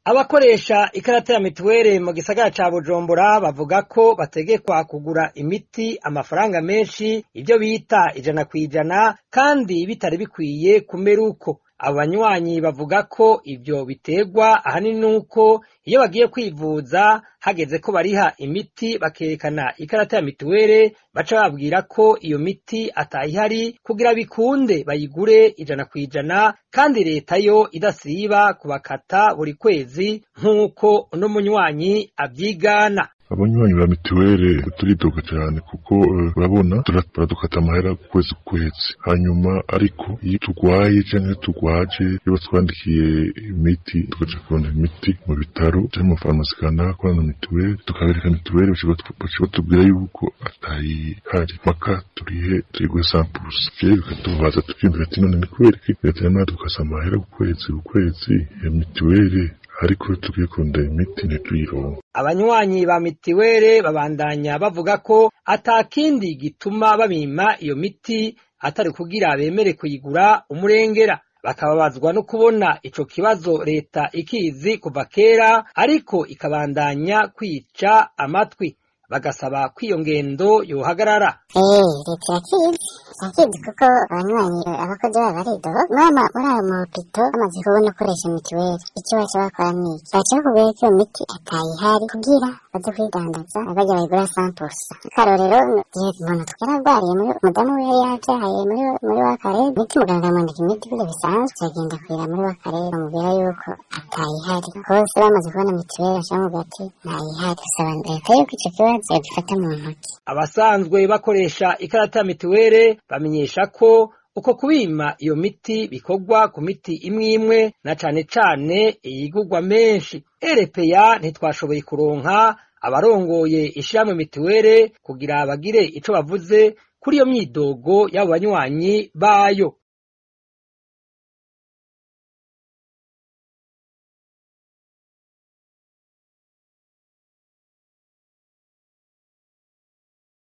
abakoresha ikarata ya mituweli mu gisagara ca bujumbura bavuga ko bategekwa kugura imiti amafaranga menshi ivyo bita ijana kw'ijana kandi bitari bikwiye kumera uko abo banywanyi bavuga ko ivyo biterwa ahanini nuko iyo bagiye kwivuza hageze ko bariha imiti bakerekana ikarata ya mituweli baca babwira ko iyo miti atayihari kugira bikunde bayigure ijana kw'ijana kandi leta yo idasiba kubakata buri kwezi nk'uko uno munywanyi avyigana abanywanyi ba mituweli turidoga cyane kuko urabona baradukata amahera ku kwezi ku kwezi hanyuma ariko iyo turwaye cyangwa iyo turwaje iyo batwandikiye imiti tugaca kubona imiti mu bitaro cyangwa mu farumasi kanaka na mituweli tukabereka mituweli baca batubwira yuko atayihari mpaka turihe turiguhe sampurusa rero bikatubaza tukiyumvira ati none ni kubera iki leta yamara dukasa amahera ku kwezi ku kwezi ya mituweli ariko tugiye kurondera imiti ntituyironke abanywanyi ba mitiweli babandanya bavuga ko atakindi gituma babima iyo miti atari kugira bemere kuyigura umurengera bakababazwa no kubona ico kibazo leta ikizi kuva kera ariko ikabandanya kwica amatwi bagasaba ko iyo ngendo yohagarara eh leta irakizi irakizi kuko abanywanyi abakozi babo baridoho mama muri ayo mahopito bamaze kubona ukoresha mituweli icyo baca bakora ni iki baca bakubwira ko iyo miti atayihari kugira baze kwidandaza bajya bayigura sampusa akarorero igihe umuntu twararwariye muri umudamu we yari yabyaye muri muri wa karere imiti muganga amwandika imiti kuko bisanzwe turagenda kurira muri wa karere bamubwira yuko atayihari hose bamaze kubona mituweli baca bamubwira ati ntayihari dusaba leta yuko icyo kibazo yagifata mu ntoki abasanzwe bakoresha ikarata ya mituweli bamenyesha ko uko kubima iyo miti bikorwa ku miti imwe imwe na cane cane iyigurwa menshi erepeya ntitwashoboye kuronka abarongoye ishirahamwe mituweli kugira bagire ico bavuze kuri iyo myidogo y'abo banywanyi bayo